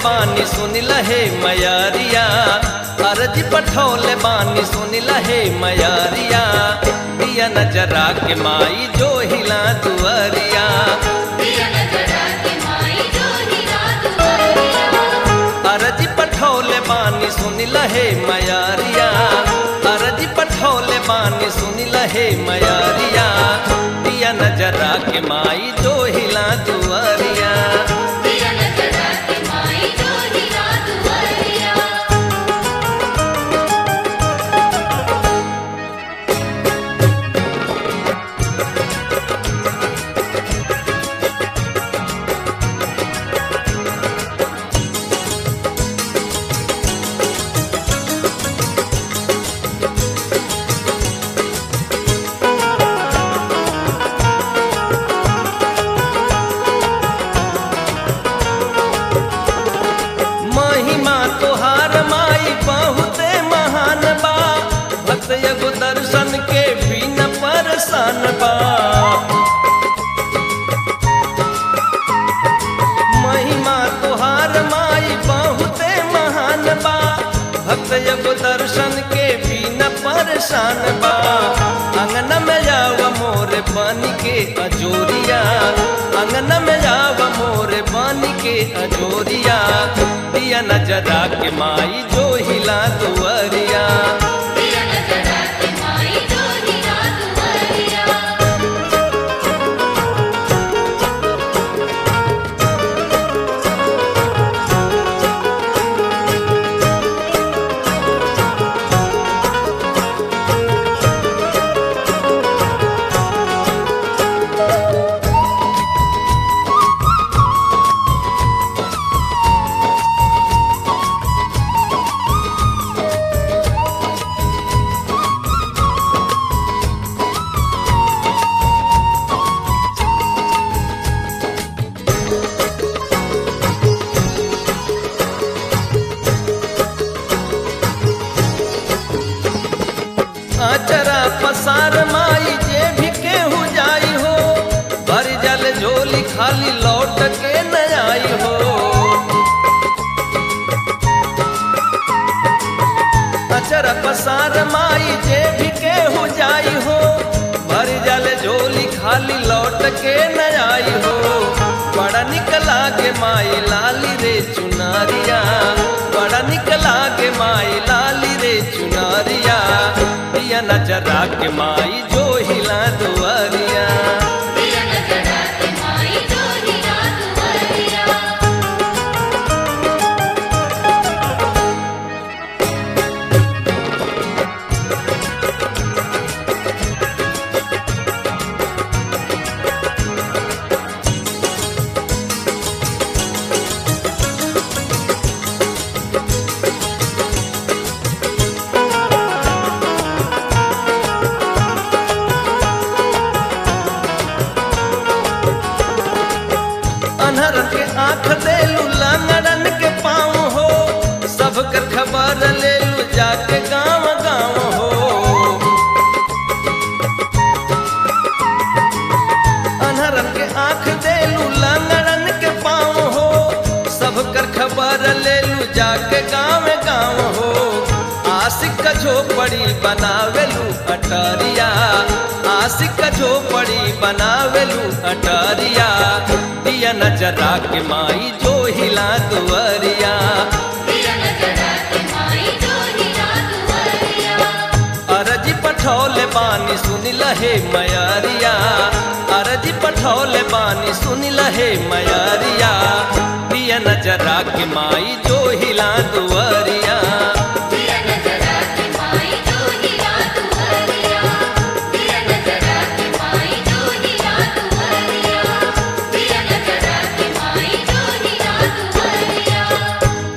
बानी सुन लहे मयारिया अर्जी पठौले बानी सुन लहे मयारिया दिया नजरा के माई जो हिला दुआरिया दिया नजरा के माई जो हिला दुआरिया अर्जी पठौले बानी सुन लहे मयारिया अर्जी पठौले बानी सुन लहे मयारिया दिया नजरा के माई जो हिला दुआरिया दिया नजरा के माई जो हिला दुआरिया महिमा तोहार माई बहुते महान बा भक्त एगो दर्शन के भी न परेशान बा महिमा तोहार माई बहुते महान बा भक्त एगो दर्शन के भी न परेशान बा अंगन में जाव मोर बन के अजोरिया अंगन में जाव मोर बन के अजोरिया दिया नजरा के माई जो हिला दुआरिया दिया नजरा के माई जो हिला दुआरिया आचरा पसार माई जे भी केहू जाई हो भर जल झोली खाली लौट के न आई हो अचरा पसार माई जे भी केहू जाई हो भर जल झोली खाली लौट के न आई हो बड़ा निकला के माई लाली रे चुनारिया बड़ा निकला के माई लाली रे चुनारिया दिया नजरा के माई जो हिला दुआरिया दिया नजरा के माई जो हिला दुआरिया अनहर के आंख देलू लंगड़न के पाँव हो सब कर खबर लेलू जाके गांव गांव हो अनहरन के आंख देलू लंगड़न के पाँव हो सब कर खबर लेलू जाके गांव गांव हो आशिक का झोपड़ी बनावेलू अटारिया आशिक का झोपड़ी बनावेलू अटारिया दिया नजरा के माई जो हिला दुआरिया दिया नजरा के माई जो हिला दुआरिया अरजी पठौले बानी सुन लहे मयारिया अरजी पठौले बानी सुन लहे मयारिया दिया नजरा के माई